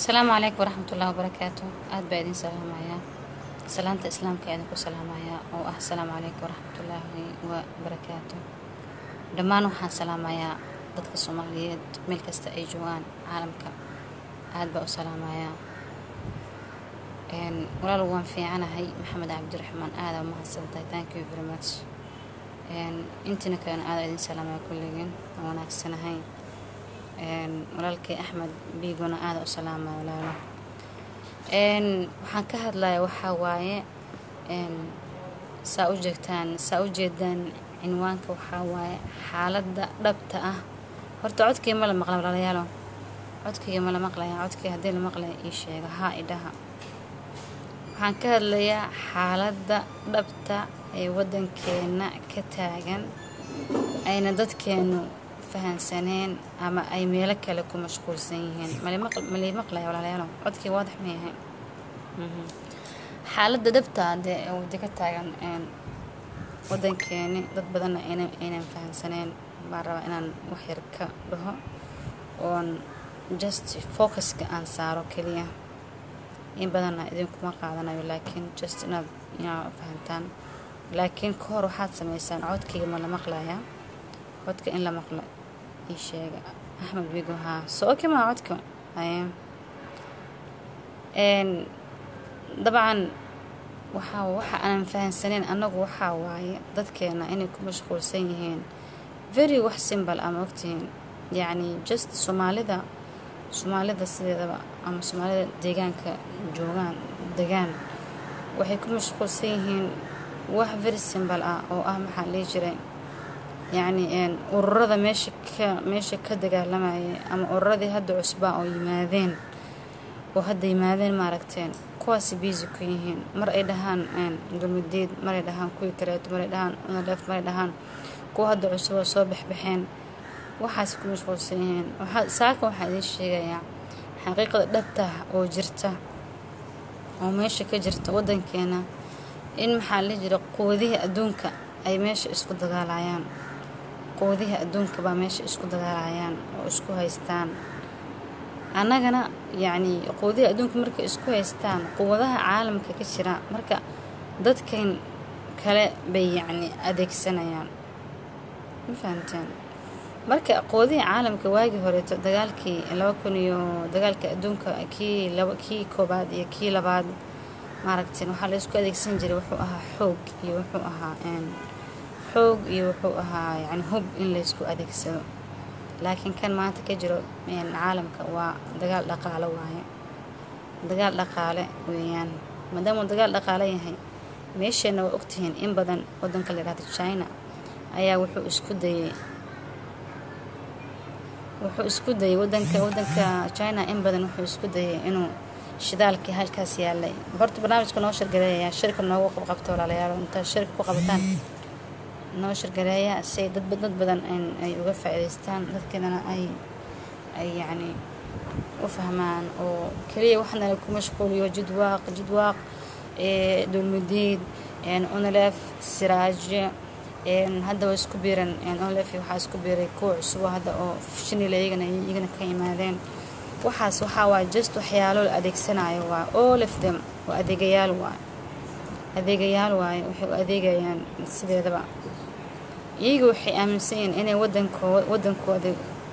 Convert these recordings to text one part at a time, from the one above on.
asalaamu calaykum waraxmatullahi wabarakaatu aada baa idin salaamayaa salaanta islaamka idinku salaamayaa oo ah asalaamu calaykum waraxmatullaahi wabarakaatu dhammaan waxaan salaamayaa dadka soomaaliyeed meel kasta ay joogaan caalamka aada baa u salaamayaa walaal waan fiicanahay maxamed cabdiraxmaan aada u mahadsantahay thank you very much intiina kalena aada idin salaamaya kulligeen waan wanaagsanahay walaalkay axmed biigona aada u salaamaya walaalo waxaan ka hadlaya waxaa waaye saa u jeegtaan saa u jeedaan cinwaanka waxaa waaye xaaladda dhabta ah horta codkii ma la maqla walaalayaalo codkayga ma la maqlaya codkii haddii la maqlaya ii sheega haa idhaha waxaan ka hadlayaa xaaladda dhabta ee waddankeena ka taagan ayna dadkeenu fahansaneen ama ay meelo kale ku mashquulsan yihiin malii maqlaya walaalayaalo codkii waadax ma yahay xaaladda dhabta dee wada ka taagan waddankeeni dad badanna aynan fahansaneen baan rabaa inaan waxyar ka dhaho oon just focuska aan saaro keliya in badanna idinkuma qaadanayo laakiin just inaad inaa fahantaan laakiin ka hor waxaad samaysaan codkayga ma la maqlayaa codka in la maqla ii sheega axmed bigo haa soo oke maa codka dabcan waxaa waxa aanan fahansaneyn annagu waxaa waaye dadkeena inay ku mashquulsan yihiin very wax simbal ama ogtihiin yacni just soomaalida soomaalida sideedaba ama soomaalida deegaanka joogaan degaan waxay ku mashquulsan yihiin wax very simbal ah oo ah maxaa dhihi jiray yacni ururada meesha ka meesha ka dagaalamayay ama ururadii hadda cusbaa oo yimaadeen oo hadda yimaadeen maaragteen kuwaasi biisi ku yihiin mar ay dhahaan dulmidiid maray dhahaan kuwii kareeto maray dhahaan unalef maray dhahaan kuwa hadda cusub oo soo baxbaxeen waxaas ku mashquulsan yihiin saaka waxaa idiin sheegayaa xaqiiqada dhabtah oo jirta oo meesha ka jirta waddankeena in maxaa la jira quwadihii adduunka ay meesha isku dagaalayaan quwadihii adduunka baa meesha isku dagaalayaan oo isku haystaan annagana yacnii quwadihii adduunka markay isku haystaan quwadaha caalamka ka jira marka dadkan kale bay yacni adeegsanayaan ma fahamteen marka quwadihii caalamka waagii horeeto dagaalkii laba kun iyo dagaalka adduunka kii laba kii koobaad iyo kii labaad maaragteen waxaa la isku adeegsan jiray wuxuu ahaa xoog iyo wuxuu ahaa xoog iyo wuxuu ahaa yani hub in laysku adeegsado laakiin kan maanta ka jiro caalamka waa dagaal dhaqaalo waaye dagaal dhaqaale weeyaan maadaamuu dagaal dhaqaale yahay meesheenna waa ogtihiin in badan waddanka la yidhahdo china ayaa wuxuu isku dayey wuxuu isku dayay wadanka wadanka china in badan wuxuu isku dayay inuu shidaalkii halkaas yaalay horta barnaamijka noo shirgareeya shirka noogu qabqabto walaalayaal intaa shirka ku qabataan noo shirgareeya si ay dad dad badan ay uga faa'iidaystaan dadkeedana ay ay yacni u fahmaan oo keliya waxaana ku mashquuliyo jidwaaq jidwaaq dulmudiid unalef siraaje hadda waa isku biiran onlef waxaa isku biiray kuwa cusubo hadda oo shinila iyagana iyagana ka yimaadeen waxaas waxaa waa just waxyaalo la adeegsanayo waa all of them waa adeegayaal waay adeegayaal waaye waxay u adeegayaan sideedaba iyaga waxay aaminsan yihiin inay wadanko wadankooda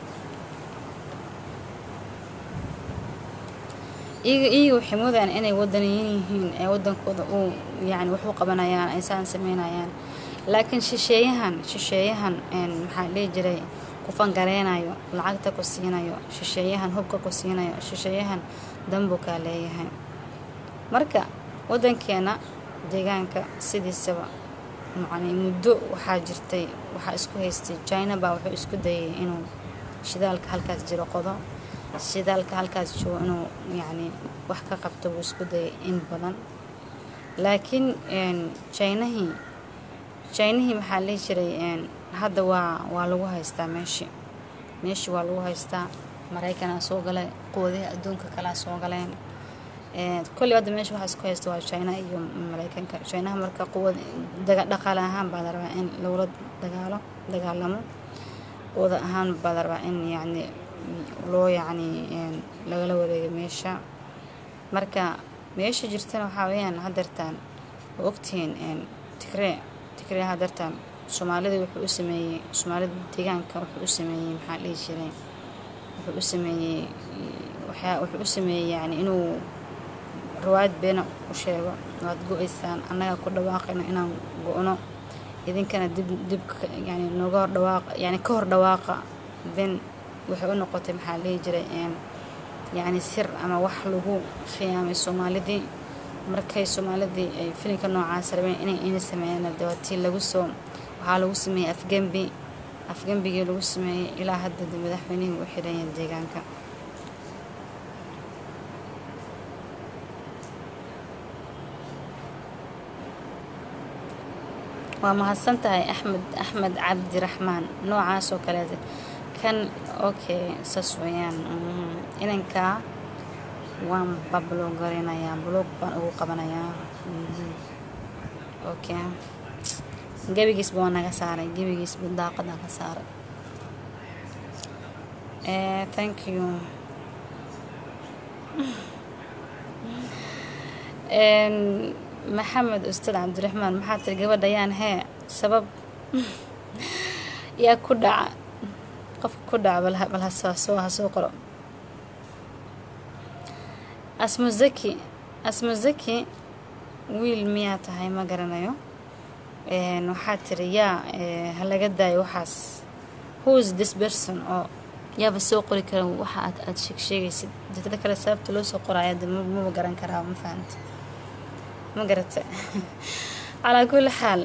iyaga iyaga waxay moodayaan inay wadaniyin yihiin ee wadankooda uu yani wax u qabanayaan ay saan sameynayaan laakiin shisheeyahan shisheeyahan maxaa dhihi jiray ku fangareynayo lacagta ku siinayo shisheeyahan hubka ku siinayo shisheeyahan dambukaa leeyahay marka waddankeena deegaanka sidiisaba macnii muddo waxaa jirtay waxaa isku haystay china baa wuxuu isku dayay inuu shidaalka halkaas jiro qodo shidaalka halkaas joogo inuu yacni wax ka qabto buu isku dayay in badan laakiin jinahii jinihii maxaa lihi jiray hadda waa waa lagu haystaa meeshii meeshii waa lagu haystaa maraykanaa soo galay quwadihii adduunka kalaa soo galeen kolley hadda meesha waxaa isku haysta waa china iyo maraykanka chinaha marka quwad dhaqaale ahaan baa la rabaa in lagula dagaalo dagaalamo quwada ahaan baa la rabaa in yacni loo yacni lagala wareegay meesha marka meesha jirtana waxaa weeyaan hadeertaan oo ogtihiin tigree tigree hadeertaan soomaalida wuxuu u sameeyey soomaalida deegaanka wuxuu u sameeyey maxaa dhihi jiray wuxuu u sameeyey waxyaa wuxuu u sameeyey yani inuu riwaayad beena u sheego waad go-aysaan annaga ku dhawaaqayno inaan go-no idinkana dib dib yani nooga hor dhawaaqa yani ka hor dhawaaqa then waxay u noqotay maxaa dhihi jiray yacni sir ama wax lagu khiyaamay soomaalidii markay soomaalidii ay filinka noocaas rabeen inay ina sameeyaan dawaatii lagu soo waxaa lagu sameeyey afgembi afgembigii lagu sameeyey ilaa hadda madaxweynihii u xidhanya deegaanka waa mahadsan tahay axmed axmed cabdiraxmaan noocaas oo kaleeta kan okay saas weeyaan inankaa waan bablog garinayaa blog baan ugu qabanayaa okay gebigiisba waa naga saaray gebigiisba daaqadaa ka saaray thank you maxamed ustaad cabdiraxmaan maxaa tiri gabadha yaan hee sabab yaa ku dhaca qofka ku dhaca bal hasoo hasoo qoro asmo zaki asmo zaki wiil miyaa tahay ma garanayo waxaa tiri yaa ha laga daayo waxaas whois this person oo yaaba soo qori kara waxa aad aada sheeg sheegaysid dadada kale sababta loo soo qoraayo de maba garan karaa ma fahamta ma garata calaa kulli xaal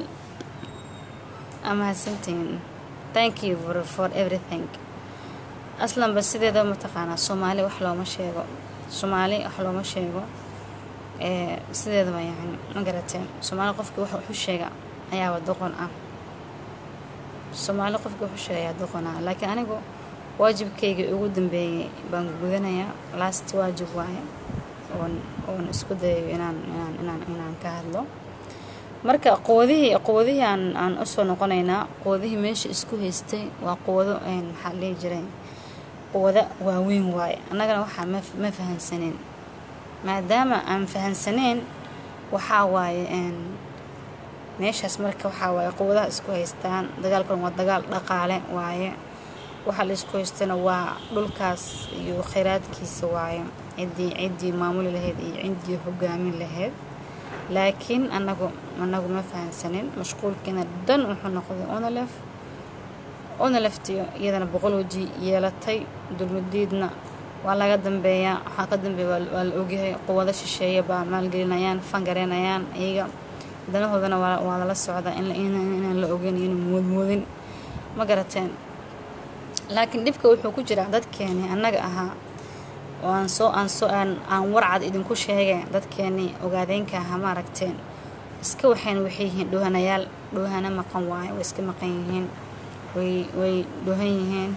amahadsantiin thank you for, for everything aslanba sideeda mataqaanaa soomaali wax looma sheego soomaali wax looma sheego sideedaba yani ma garateen soomaali qofkii wax waxu sheega ayaaba doqon ah soomaali qofkii waxu sheega ayaa doqon ah laakiin anigu waajibkayga ugu dambeeyey baan gudanayaa last waajib waaye oon oon isku dayayo inaan inaan inaan inaan ka hadlo marka quwadihii quwadihii aan aan usoo noqonaynaa quwadihii meesha isku haystay waa quwado maxaa dhihi jiray quwado waaweyn waaye annagana waxaa ma ma fahansaneen maadaama aan fahansaneen waxaa waaye meeshaas marka waxaa waaye quwadaha isku haystaan dagaalkan waa dagaal dhaqaale waaye waxaa la isku haystana waa dhulkaas iyo kheyraadkiisa waaye ciddii ciddii maamuli lahayd iyo ciddii hogaamin lahayd laakiin anagu anagu ma fahansanin mashquulkiina dhan wuxuu noqday onolef onoleftiyo iyadana boqol waji yeelatay dulmadiidna waa laga dambeeyaa waxaa ka dambeeya waa la ogyahay quwado shisheeya baa maalgelinayaan fangareynayaan iyaga danahoodana waa lala socdaa inaan la ogeyn ina moodmoodin ma garateen laakiin dhibka wuxuu ku jiraa dadkeeni annaga ahaa oo aan soo aan soo aan aan warcad idinku sheegay dadkeenii ogaadeenka ahaa ma aragteen iska waxayn waxay yihiin dhoohanayaal dhoohana maqan waaye way iska maqan yihiin way way dhoohan yihiin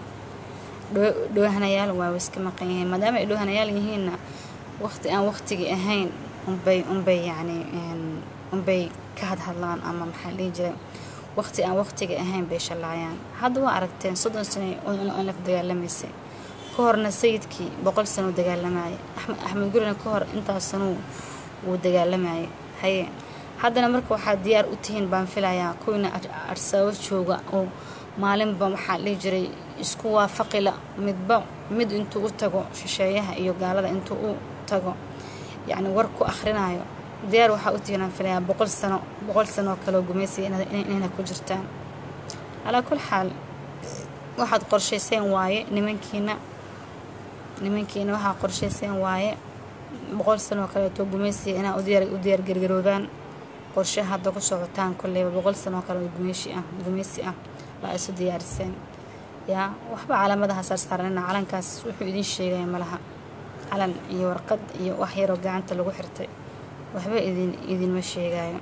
dhoohanayaal waa way iska maqan yihiin maadaama ay dhoohanayaal yihiinna waqti aan waqtigii ahayn unbay unbay yacni unbay ka hadhadlaan ama maxaa dhihi jiray waqti aan waqtiga ahayn bay shallaayaan hadda waa aragteen soddon sano onlaf dagaalamaysay ka horna sayidkii boqol sano u dagaalamayay axmed gurina ka hor intaas sanuu wuu dagaalamayay haye haddana marka waxaad diyaar u tihiin baan filayaa kuwiina arsaabo jooga oo maalinba waxaa dhihi jiray isku waafaqila midba mid intuu u tago shisheeyaha iyo gaalada intuu u tago yacni war ku akhrinayo diyaar waxaa u tihiin aan filayaa boqol sano boqol sanoo kaleo gumaysiga inayna ku jirtaan calaa kul xaal waxaad qorshayseen waaye nimankiina nimankiina waxaa qorshayseen waaye boqol sanoo kaleeto gumaysiga inaa u diyaar gargaroodaan qorshe hadda ku socotaan kolleyba boqol sanoo kale oo gumayshi ah gumaysi ah baa isu diyaariseen yaa waxba calaamadaha saarsaarnina calankaas wuxuu idin sheegaya malaha calan iyo warqad iyo wax yaroo gacanta lagu xirtay waxba idin idinma sheegayo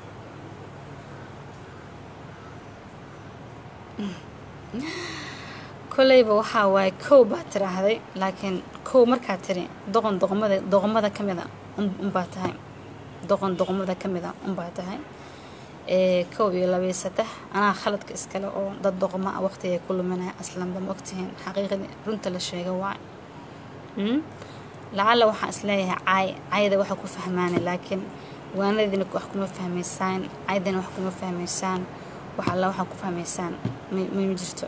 kolleyba waxaa waaye kow baa tiraahday laakiin kow markaa tiri doqon doqomada doqomada ka mid a unbaa tahay doqon doqomada ka mid a unbaa tahay kow iyo labiyo saddex anaa khaladka iskale oo dad doqma a waqtigay ku luminaya aslanba ma ogtihiin xaqiiqadii runta la sheega waay lacalla waxaan isleeyahay caay cayda waxa ku fahmaana laakiin waanadiina wax kuma fahmaysaan caydina wax kuma fahmaysaan wax alla waxaa ku fahmaysaan ma jirto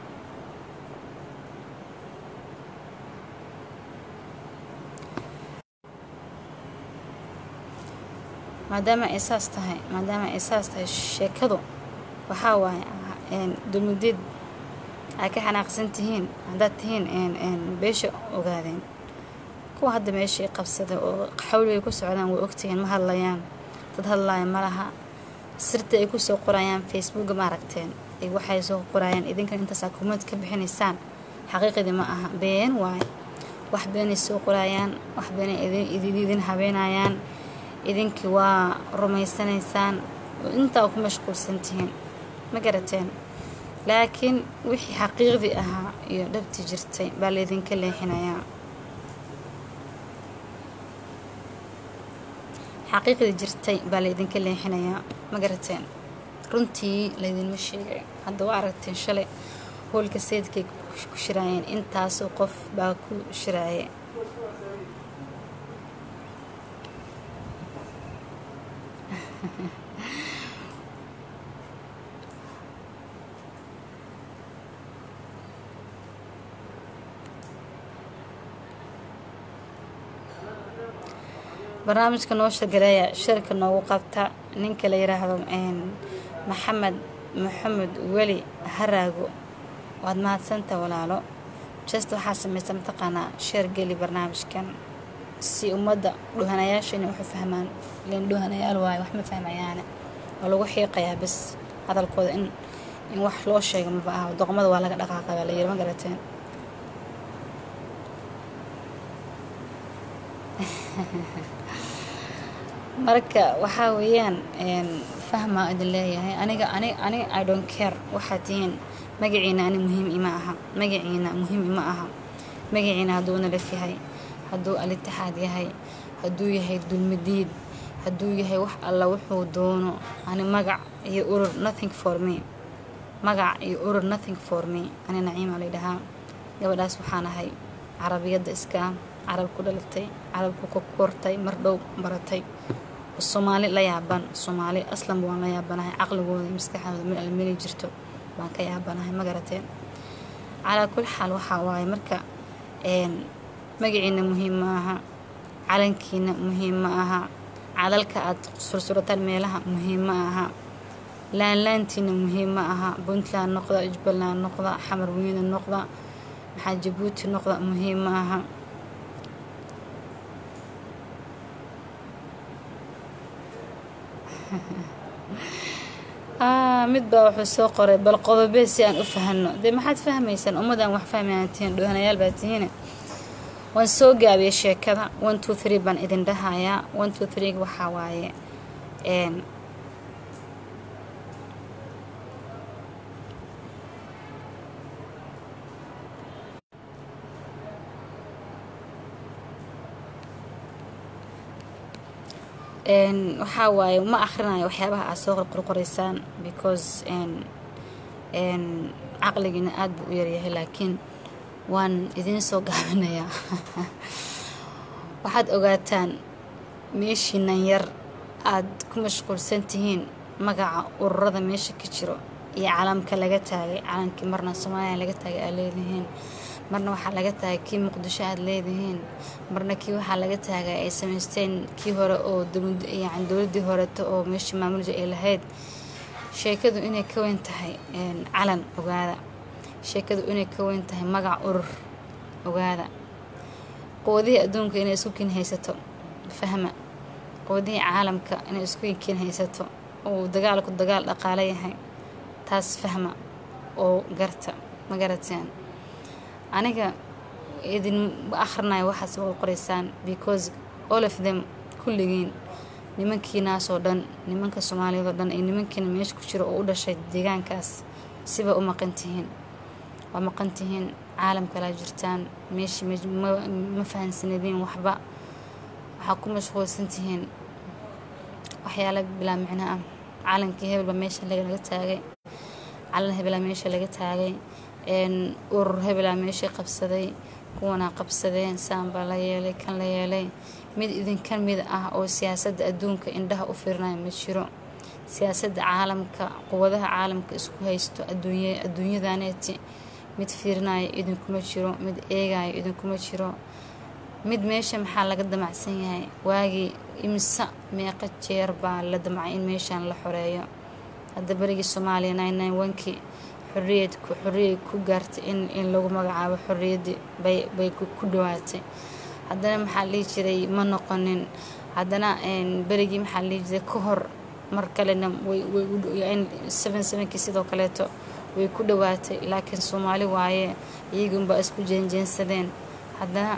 maadaama ay saas tahay maadaama ay saas tahay sheekadu waxaa waaye dulmudeed aa ka xanaaqsan tihiin haddaad tihiin beesha ogaadeen kuwa hadda meeshai qabsada oo xawligay ku socdaan way ogtihiin ma hadlayaan dad hadlaaya ma laha sirta ay kusoo qorayaan facebooka ma aragteen waxay soo qorayaan idinkan intaasaa kumad ka bixinaysaan xaqiiqadii ma aha been waaye wax beenay soo qorayaan wax beenay idin habeenayaan idinkii waa rumaysanaysaan oo intaa ku mashquulsan tihiin ma garateen laakiin wixii xaqiiqdii ahaa iyo dhabti jirtay baa laydinka leexinayaa xaqiiqdii jirtay baa laydinka leexinayaa ma garateen runtii laydinma sheegay hadda waa aragteen shalay hoolka sayidkay ku shiraayeen intaasoo qof baa ku shiraaye barnaamijka noo shagaleeya shirka noogu qabta ninka la yiraahdo maxamed maxamed weli haraago waad mahadsanta walaalo just waxaa samaysa mataqaanaa sheer geli barnaamijkan si ummadda dhuhanayaasha inay waxu fahmaan ilan dhuhanayaal waayo wax ma fahmayaane waa lagu xiiqayaa bas hadalkooda in in wax loo sheega maba aha doqmada waa laga dhaqaaqa baa la yiri ma garateen marka waxaa weeyaan fahmaa idin leeyahay aniga ani ani i don't care waxaad tihiin magaciina ani muhiim ima aha magaciina muhiim ima aha magaciina hadduu nalaf yahay hadduu alitixaad yahay hadduu yahay dulmadiid hadduu yahay wax alla wuxuu doono ani magac iyo urur nothing for me magac iyo urur nothing for me ani naciima laydhahaa gabadhaas waxaan ahay carabiyadda iska carab ku dhalatay carabku ku kortay mar dhow baratay soomaali la yaaban soomaali aslanba waan la yaabanahay caqligooda iyo maskaxdooda mid alla meli jirto baan ka yaabanahay ma garateen calaa kul xaal waxaa waaye marka magaciina muhiim ma aha calankiina muhiim ma aha calalka aad sursurataan meelaha muhiim ma aha laanlaantiina muhiim ma aha puntland noqda jubbaland noqda xamar weyne noqda maxaa jabuuti noqda muhiim ma aha mid baa wuxuu soo qoray bal qodobee si aan u fahano dee maxaad fahmaysaan ummadaan wax fahmayaan tihiin dhuhanayaal baa tihiine waan soo gaabiyay sheekada one two three baan idin dhahayaa one two three waxaa waaye waxaa waaye ma akhrinayo waxyaabaha aad soo qorqoraysaan because caqligiina aada buu u yaryahay laakiin waan idiin soo gaabinayaa waxaad ogaataan meeshiinan yar aad ku mashquulsan tihiin magaca ururada meesha ka jiro iyo calamka laga taagay calankii marna soomaaliya laga taagay aad leedihiin marna waxaa laga taagay kii muqdisho aad leedihiin marna kii waxaa laga taagay ay samaysteen kii hore oo yani dowladdii horeto oo meeshii maamulja ay lahayd sheekadu inay ka weyn tahay calan ogaada sheekadu inay ka weyn tahay magac urur ogaada quwadihii adduunka inay isku kin haysato fahma quwadihii caalamka inay isku kin haysato uu dagaalku dagaal dhaqaale yahay taas fahma oo garta ma garateen aniga idin akhrinayo waxaad soo qoraysaan because all of them kulligiin nimankiinaasoo dhan nimanka soomaaliyad oo dhan iyo nimankiina meesha ku jiro oo u dhashay deegaankaas siba u maqan tihiin waa maqan tihiin caalam kalaa jirtaan meeshii ma fahansanadiin waxba waxaa ku mashquulsan tihiin waxyaala bilaa micno ah calankii hebelba meesha laga taagay calan hebelaa meesha laga taagay urur hebelaa meesha qabsaday kuwanaa qabsadeen saanbaa la yeelay kan la yeelay mid idinka mid ah oo siyaasadda adduunka indhaha u fiirinayo ma jiro siyaasadda caalamka quwadaha caalamka isku haysto adduunyadaneeti mid fiirinayo idinkuma jiro mid eegayo idinkuma jiro mid meesha maxaa laga damacsan yahay waagii imisa meeqa jeer baa la damcay in meeshan la xoreeyo hadda berigii soomaaliya nine wankii xoriyad xoriyay ku gaartay in in lagu magacaabo xorriyaddii bay bay ku dhawaatay haddana maxaa dhihi jiray ma noqonin haddana berigii maxaa dhihi jiray ka hor mar kalena seven sevenkii sidoo kaleeto way ku dhawaatay laakiin soomaali waaye iyagunbaa isku jeenjeensadeen haddana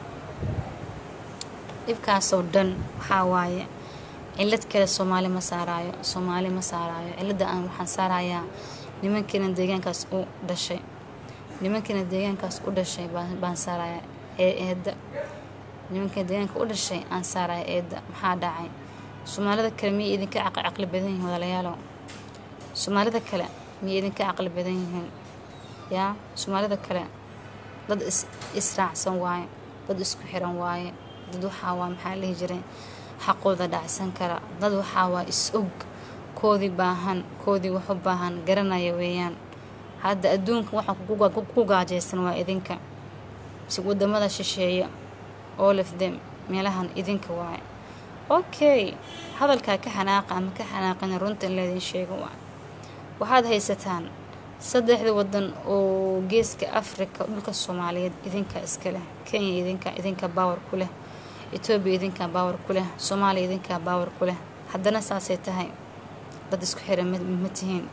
dhibkaasoo dhan waxaa waaye cilad kale soomaali ma saaraayo soomaali ma saaraayo cilada aan waxaan saarayaa nimankiina deegaankaas u dhashay nimankiina deegaankaas u dhashay baan saaraya eedda nimankiina deegaanka u dhashay aan saaraya eedda maxaa dhacay soomaalida kale miyay idinka caqli badan yihiin walaalayaalow soomaalida kale miyay idinka caqli badan yihiin yaa soomaalida kale dad israacsan waaye dad isku xiran waaye dad waxaa waa maxaa lihi jiray xaqooda dhacsan kara dad waxaa waa is-og koodii baahan koodii wax u baahan garanaya weeyaan hadda adduunka waxa ku gaajaysan waa idinka si wadamada shisheeya all of them meelahan idinka waaye okay hadalkaa ka xanaaqa ama ka xanaaqina runta in laydin sheego waa waxaad haysataan saddexda wadan oo geeska africa dhulka soomaaliyeed idinka iska leh kenya idinka idinka baawar ku leh etoobiya idinkaa baawar ku leh soomaaliya idinkaa baawar ku leh haddana saasay tahay dad isku xiran ma tihiin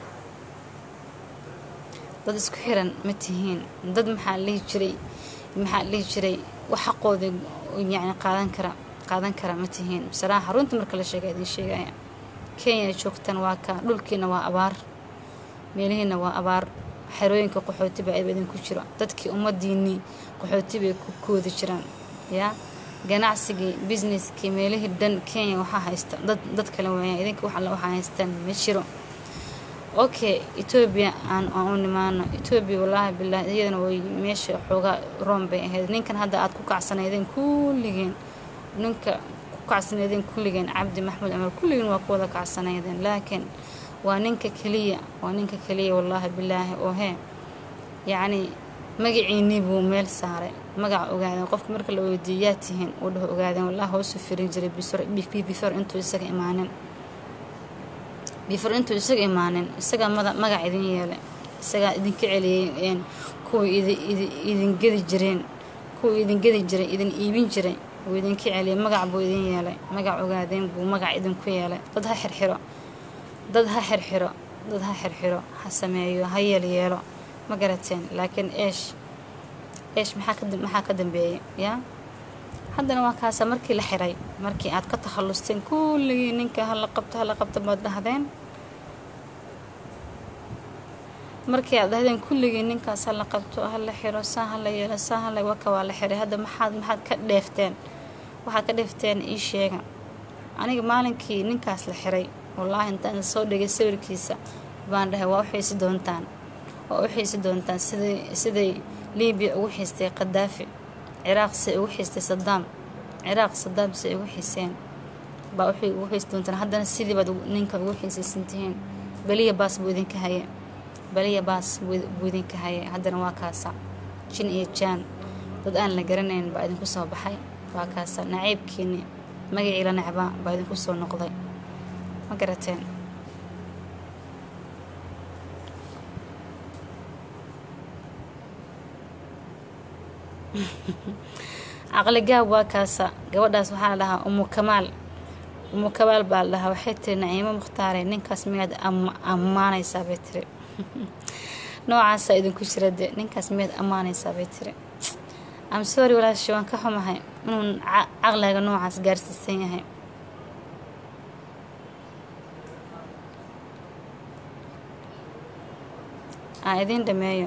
dad isku xiran ma tihiin dad maxaa lihi jiray maxaa lihi jiray wax xaqooda yani qaadan kara qaadan kara ma tihiin saraaxa runta marka la sheega idin sheegaya kenya joogtan waa ka dhulkiina waa abaar meelihiina waa abaar xerooyinka qaxooti baa idinku jiro dadkii ummadiinii qaxooti bay ku koodi jiraan yaa ganacsigii businesskii meelihii dhan kenya waxaa haysta dad dad kale weeyaan idinka wax alle waxaa haystaan ma jiro okay etoobiya aan aan u nimaano etoobiya wallaahi bilaahi iyadana way meesha xoogaa room bay ahayd ninkan hadda aad ku kacsanaydeen kulligeen ninka ku kacsanaydeen kulligeen cabdi maxmuud cumar kulligeen waa ku wada kacsanaydeen laakiin waa ninka keliya waa ninka keliya wallaahi bilaahi oo hee yacni magaciinii buu meel saaray magaca ogaadeen qofka marka la weydiiyo yaa tihiin uu dhaho ogaadeen wallahi hoosu firin jiray before intuu isaga imaanin before intuu isaga imaanin isagaa magac idin yeelay isagaa idinka celiyey kuwii idin gedi jireen kuwii idin gedi jiray idin iibin jiray uu idinka celiyay magac buu idin yeelay magac ogaadeen buu magac idinku yeelay dad ha xirxiro dad ha xirxiro dad ha xirxiro ha sameeyo ha yeelyeelo ma garateen laakiin eesh eesh maxaa ka dambeeyay yaa haddana waa kaasa markii la xiray markii aad ka takhallusteen kulligii ninka hala qabto hala qabto baad dhahdeen markii aad dhahdeen kulligii ninkaas hala qabto hala xiro saa hala yeelo saa hala waka waa la xiray hadda maxaad maxaad ka dheefteen waxaad ka dheefteen ii sheega aniga maalinkii ninkaas la xiray wallaahi intaan soo dhigay sawirkiisa baan dhahay waa u xiisi doontaan waa u xiisi doontaan siday siday libiya ugu xiistay qadaafi ciraaq say ugu xiistay sadaam ciraaq sadaam say ugu xiiseen baa waxay ugu xiisi doontaan haddana sidii baad ninka ugu xiisaysan tihiin beliya baas buu idinka haye beliya baas buu idinka haye haddana waa kaasa jin iyo jaan dad aan la garanayn baa idinku soo baxay waa kaasa naciibkiini magacii la necbaa baa idinku soo noqday ma garateen caqligaab waa kaasa gabadhaas waxaa la dhahaa umu kamaal umu kamaal baa la dhahaa waxay tiri naciimo mukhtaare ninkaas miyaad ammaanaysaa bay tiri noocaasaa idinku jira de ninkaas miyaad ammaanaysaa bay tiri am sorry walaashi waan ka xumahay inuu caqliga noocaas gaarsiisan yahay aan idiin dhameeyo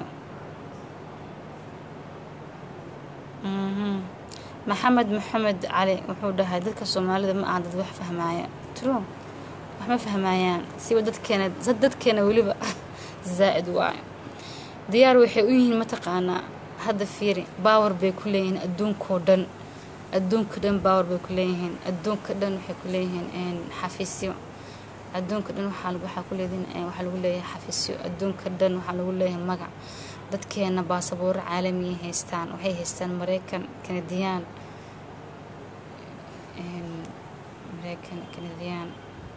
maxamed maxamed cali wuxuu dhahay dadka soomaalida ma aha dad wax fahmaaya true wax ma fahmayaan siba dadkeena dadkeena weliba zaa'id waayo diyaar waxay u yihiin mataqaanaa hadda fiiri baawar bay ku leeyihiin adduunkao dhan adduunka dhan baawar bay ku leeyihiin adduunka dhan waxay ku leeyihiin xafiisyo adduunka dhan waxaa ku leedihiin waxaa lagu leeyahay xafiisyo adduunka dhan waxaa lagu leeyahay magac dadkeena baasabooro caalamiya haystaan waxay haystaan mareykan kanadiyaan mareykan kanadiyaan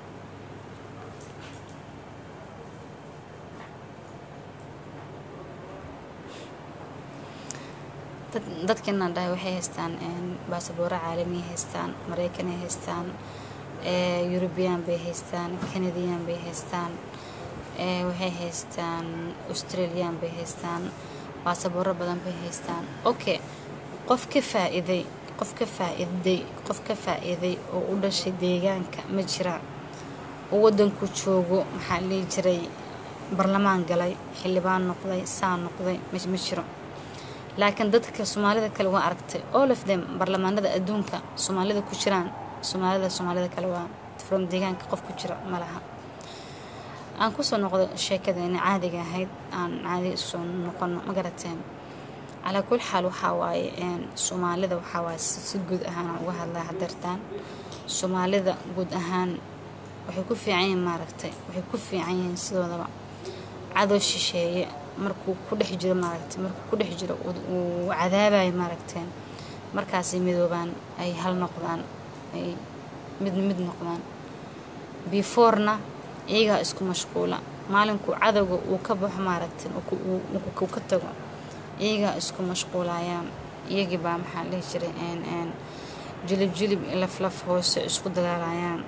dadkeenaan dhahay waxay haystaan baasabooro caalamiya haystaan mareykanay haystaan eurubiyaan bay haystaan kanadiyaan bay haystaan waxay haystaan australian bay haystaan baasabooro badan bay haystaan okay qof ka faa-iiday qof ka faa-iiday qof ka faa-iiday oo u dhashay deegaanka ma jira oo waddanku joogo maxaa lihi jiray barlamaan galay xildhibaan noqday saa noqday ma jiro laakiin dadka soomaalida kale waa aragtay all of them barlamaanada adduunka soomaalida ku jiraan soomaalida soomaalida kale waa from deegaanka qof ku jira ma laha aan kusoo noqdo sheekadeena caadiga ahayd aan caadiga isoo noqono ma garateen calaa kul xaal waxaa waaye soomaalida waxaa waaye si guud ahaan aan uga hadlaa hadeertaan soomaalida guud ahaan waxay ku fiican yihiin maaragtay waxay ku fiican yihiin sidoodaba cadow shisheeye markuu ku dhex jiro maaragtay markuu ku dhex jiro uu cadaabayo maaragteen markaasay midoobaan ay hal noqdaan ay mid mid noqdaan beforena iyagaa isku mashquula maalinkuu cadowga uu ka baxo maaragtay uu ka tago iyagaa isku mashquulayaan iyagii baa maxaa dhihi jiray jilib jilib laflaf hoose isku dagaalayaan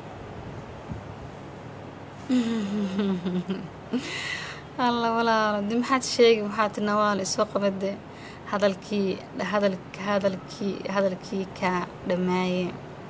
alla walaalo di maxaad sheegi waxaa ti nawaal isoo qabade hadalkii hadal hadalkii hadalkii kaa dhammaaye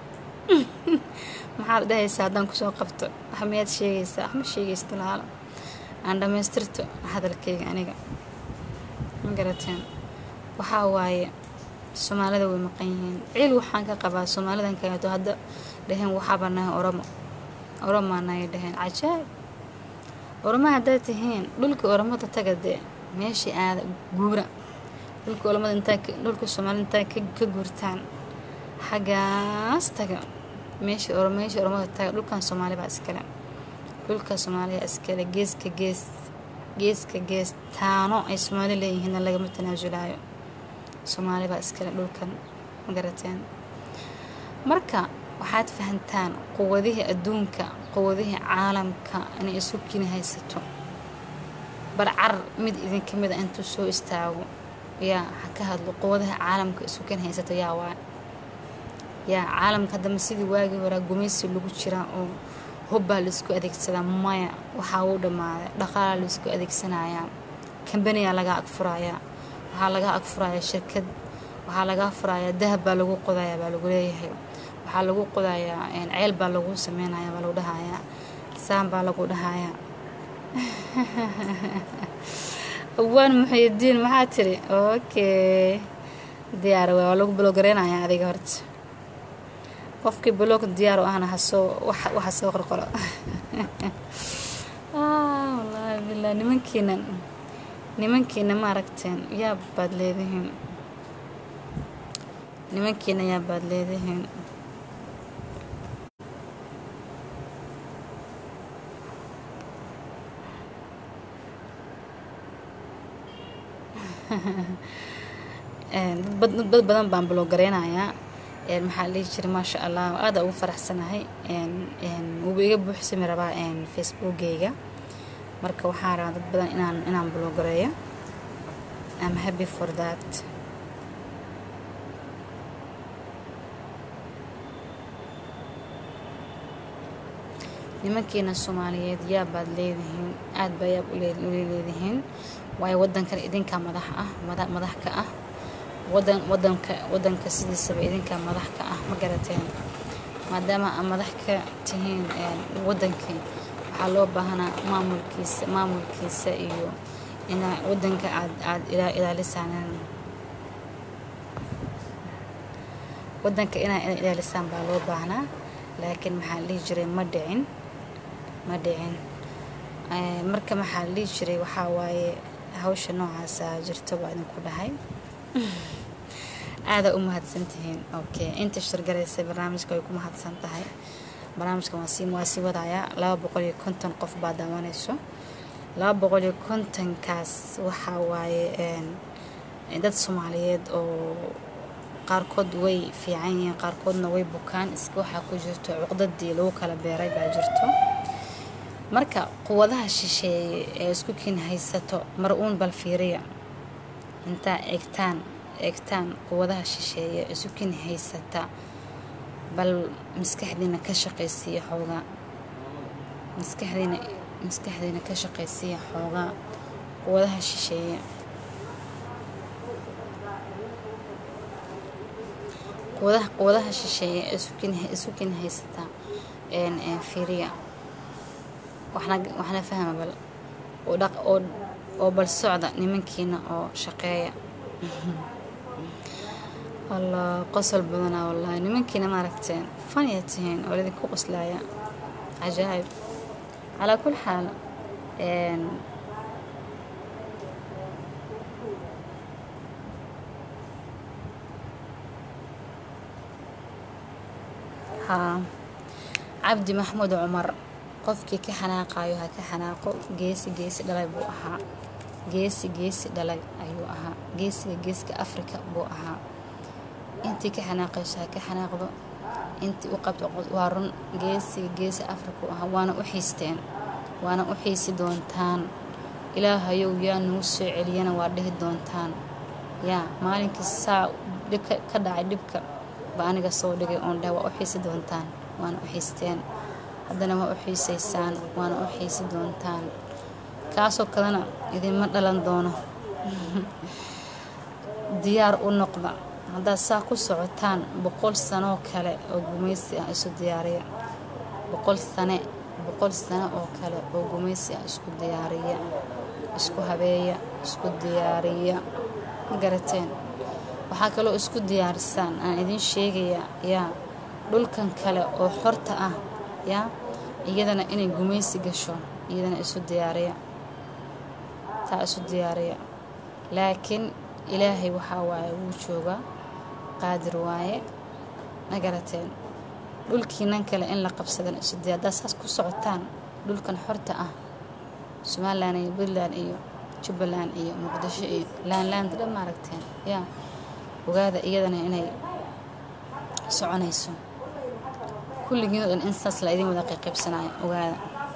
maxaad dhahaysaa haddaan kusoo qabto wax miyaad sheegaysaa wax ma sheegaysta laalo aan dhammaystirto hadalkayga aniga ma garateen waxaa waaye soomaalida way maqan yihiin ciil waxaan ka qabaa soomaalidan kaleeto hadda dhaheen waxaaba nahay oromo oromaa nahay dhaheen cajaab oroma haddaad tihiin dhulkii oromada taga dee meeshii aada guura dhulkii oromada intaa dhulka soomaalida intaa ka guurtaan xaggaas taga meeshii or meeshii oromada taga dhulkan soomaali baa iskale dhulka soomaaliya iskale geeska gees geeska gees taano ay soomaali leeyihiinna lagama tanaasulaayo soomaali baa iskale dhulkan ma garateen marka waxaad fahantaan quwadihii adduunka quwadihii caalamka inay isu kini haysato barcar mid idinka mid a intuu soo istaago yaa ha ka hadlo quwadaha caalamka isu kini haysato yaa waa yaa caalamka haddama sidii waagii horaa gumaysi lagu jiraa oo hubbaa laisku adeegsadaa maya waxaa uu dhammaaday dhaqaalaa laisku adeegsanayaa kambaniyaa laga agfurayaa waxaa laga agfurayaa shirkad waxaa laga furayaa dahab baa lagu qodayaa baa lagu leeyahay waxaa lagu qodayaa ceel baa lagu sameynayaa baa lagu dhahayaa saan baa lagu dhahayaa awaan muxuudiin maxaa tiri okay diyaar waa lagu blogareynayaa adiga horta qofkii blog diyaar u ahna hasoo waxa soo qorqoro wallaahi billah nimankiina nimankiina ma aragteen yaa baad leedihiin nimankiina yaa baad leedihiin dad badan baan blogareynayaa maxaa la dhihi jiray maasha allah aada ugu faraxsanahay wuuba iga buuxsami rabaa facebookgayga marka waxaa rabaa dad badan inaan inaan blogareeyo am happy for that nimankiina soomaaliyeed yaa baad leedihiin aada baa yaab uleedihiin waayo wadankan idinkaa madax ah madax ka ah wadan wadanka wadanka sidiisaba idinkaa madax ka ah ma garateen maadaama aa madax ka tihiin wadankii waxaa loo baahanaa maamulkiisa maamulkiisa iyo inaa wadanka aad aada ilaalisaan wadanka inaa ilaalisaan baa loo baahnaa laakiin maxaa la dhihi jiray ma dhicin ma dhicin marka maxaa la dhihi jiray waxaa waaye hawsha noocaasa jirto baa idinku dhahay aadaa u mahadsantihiin okay inta shirgaraysay barnaamijka way ku mahadsan tahay barnaamijkan waa sii waa sii wadayaa laba boqol iyo konton qof baa daawanayso laba boqol iyo kontonkaas waxaa waaye dad soomaaliyeed oo qaarkood way fiican yihiin qaarkoodna way bukaan iska waxaa ku jirto cuqdadii lagu kala beeray baa jirto marka quwadaha shisheeye ee isku kiin haysato mar uun bal fiiriya intaa eegtaan eegtaan quwadaha shisheeye isu kiin haysata bal maskaxdiina ka shaqaysiiya xoogaa maskaxdiina maskaxdiina ka shaqaysiiya xoogaa quwadaha shisheeye quwadaha quwadaha shisheeye isukin isu kin haysata fiiriya waxna waxna fahma bal oo dhaq oo oo bal socda nimankiina oo shaqeeya allah qosol badanaa wallahi nimankiina maaragteen fanya tihiin oo lidinku qoslaaya cajaa'ib calaa kul xaal haa cabdi maxmuud cumar qofkii ka xanaaqayo ha ka xanaaqo geesi geesi dhalay buu ahaa geesi geesi dhalay ayuu ahaa geesiga geeska afrika buu ahaa intii ka xanaaqayso ha ka xanaaqdo intii u qabto waa run geesiga geesi afrika u ahaa waana u xiisteen waana u xiisi doontaan ilaahayow yaa nagu soo celiyana waa dhihi doontaan yaa maalinkii saa dhibka ka dhacay dhibka ba aniga soo dhigay oon dheh waa u xiisi doontaan waana u xiisteen haddana waa u xiisaysaan waana u xiisi doontaan kaasoo kalena idinma dhalan doono diyaar u noqda haddaad saa ku socotaan boqol sanoo kale oo gumaysi ah isu diyaariya boqol sane boqol sano oo kale oo gumaysi ah isku diyaariya isku habeeya isku diyaariya ma garateen waxaa kaloo isku diyaarisaan aan idiin sheegayaa yaa dhulkan kale oo xorta ah yaa iyadana inay gumaysi gasho iyadana isu diyaariya taa isu diyaariya laakiin ilaahay waxaa waaye wuu joogaa qaadir waaye ma garateen dhulkiinan kale in la qabsadana isu diyaar haddaad saas ku socotaan dhulkan xorta ah somalilan iyo puntland iyo jubbaland iyo muqdisho iyo laanlaanda dhan maaragteen yaa ogaada iyadana inay soconayso kulligiin oo dhan in saas la idin wada qayqaybsanaayo ogaada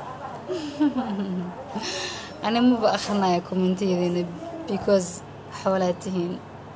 ani maba akrinaya kommentiyadiina because xoolaad tihiin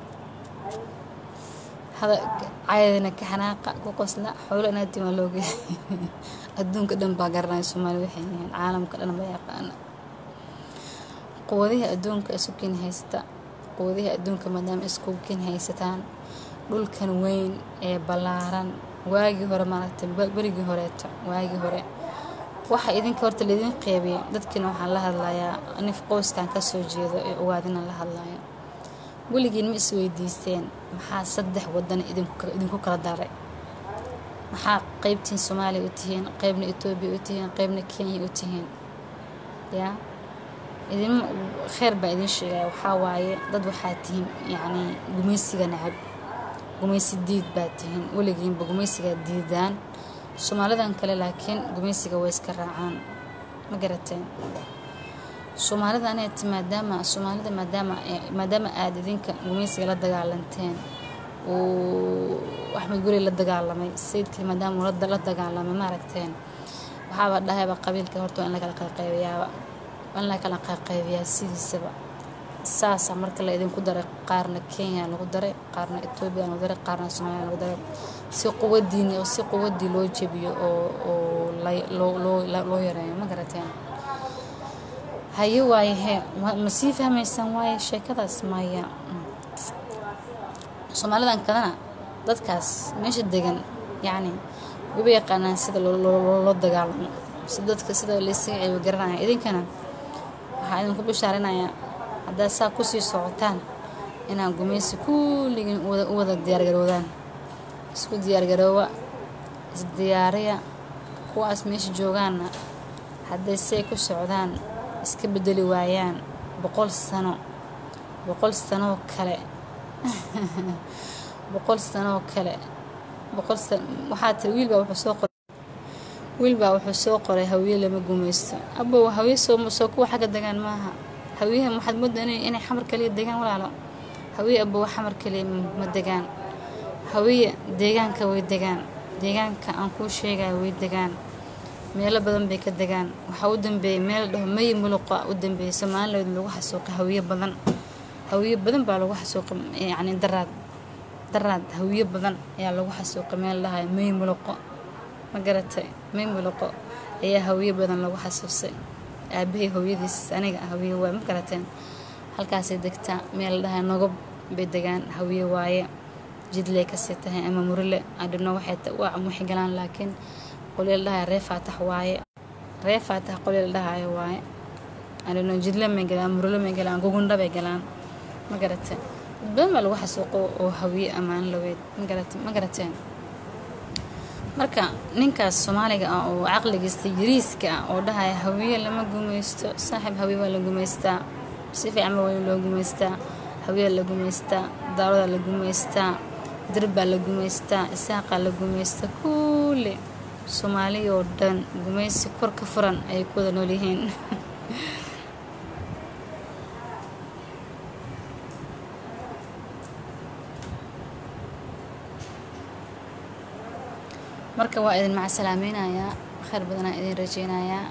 caydina ka xanaaqa ku qosla xoolo inaatiin waa looge adduunka dhan baa garanaya soomaali waxay yihiin caalamka dhan baa yaqaana quwadihii adduunka isu kin haysta quwadihii adduunka maadaama isku kin haysataan dhulkan weyn ee ballaaran waagii hore maaragtay berigii horeeto waagii hore waxa idinka horta laydin qeybiya dadkiina waxaan la hadlayaa nif qoyskan kasoo jeedo ee ogaadina la hadlaya weligiin ma isweydiisteen maxaa saddex wadan idinku kala daray maxaa qeybtiin soomaaliya u tihiin qeybna etoobiya u tihiin qeybna kenya u tihiin yaa idin kheer baa idin sheegaya waxaa waaye dad waxaa tihiin yacni gumaysiga nacab gumaysi diid baa tihiin weligiinba gumaysigaa diidaan soomaalidan kale laakiin gumaysiga way iska raacaan ma garateen soomaalida aneeti maadaama soomaalida maadaama maadaama aada idinka gumaysiga la dagaalanteen uu axmed guri la dagaalamay sayidkii maadaama uu la dagaalamay maaragteen waxaaba dhahayba qabiilka horta in la kala qayqaybiyaaba in la kala qayqaybiyaa sidiisaba saasa marka la idinku daray qaarna kenya lagu daray qaarna etoobiya lagu daray qaarna soomaaliya lagu daray si quwadiini oo si quwadii loo jebiyo oo oo loo yareeyo ma garateen haye waaye hee ma sii fahmaysaan waaye sheekadaas maya soomaalidan kalena dadkaas meesha degan yacni waba yaqaanaan sida loo dagaalamo si dadka sida laysaga ceebo garanaya idinkana waxaa idinku bishaarinayaa haddaad saa kusii socotaan inaan gumaysi kulligiin u wada diyaargaroodaan isku diyaargaroowa isdiyaariya kuwaas meesha joogaanna hadday say ku socdaan iska bedeli waayaan boqol sano boqol sanoo kale boqol sanoo kale boqol san waxaa tiri wiil baa wuxuu soo qoray wiil baa wuxuu soo qoray hawiye lama gumaysto abow hawiye soo soo kuwa xagga degaan maaha hawiyaha waxaad moodaa inay inay xamar kaliya degaan walaalo hawiye abow xamar kaliya ma degaan hawiye deegaanka way degaan deegaanka aan kuu sheegaya way degaan meelo badan bay ka degaan waxaa u dambeeyay meel dhaho mayi muluqa u dambeeyay somaliland lagu xasuuqay hawiye badan hawiye badan baa lagu xasuuqay yacni daraad daraad hawiye badan ayaa lagu xasuuqay meel dhahayo mayi muluqo ma garatay mayi muluqo ayaa hawiye badan lagu xasuusay aabahey hooyadiis aniga hawiye waaye ma garateen halkaasay degtaa meel dhahayo nogob bay degaan hawiye waaye jidley kasii tahay ama murile adhino waxay waa waxay galaan laakiin qolyal dhahayo ree faatax waaye ree faatax qolyal dhahayo waaye adhino jidle may galaan murile may galaan gugundha bay galaan ma garate dad badan baa lagu xasuuqo oo hawiye ammaan laweyd magarate ma garateen marka ninkaas soomaaliga ah oo caqligiista yariiska ah oo dhahaya hawiye lama gumaysto saaxiib hawiye waa la gumaystaa si fiican ba waa loo gumaystaa hawiye la gumaystaa daawada la gumaystaa dirbaa la gumaystaa isaaqaa la gumaystaa kulle soomaaliya oo dhan gumaysi kor ka furan ayay ku wada nool yihiin marka waa idin macsalaamaynayaa khayr badanaa idin rajeynayaa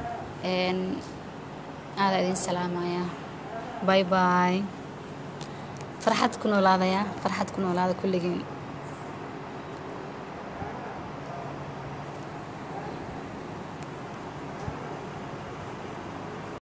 aada idin salaamayaa bay bay farxad ku noolaadayaa farxad ku noolaada kulligiin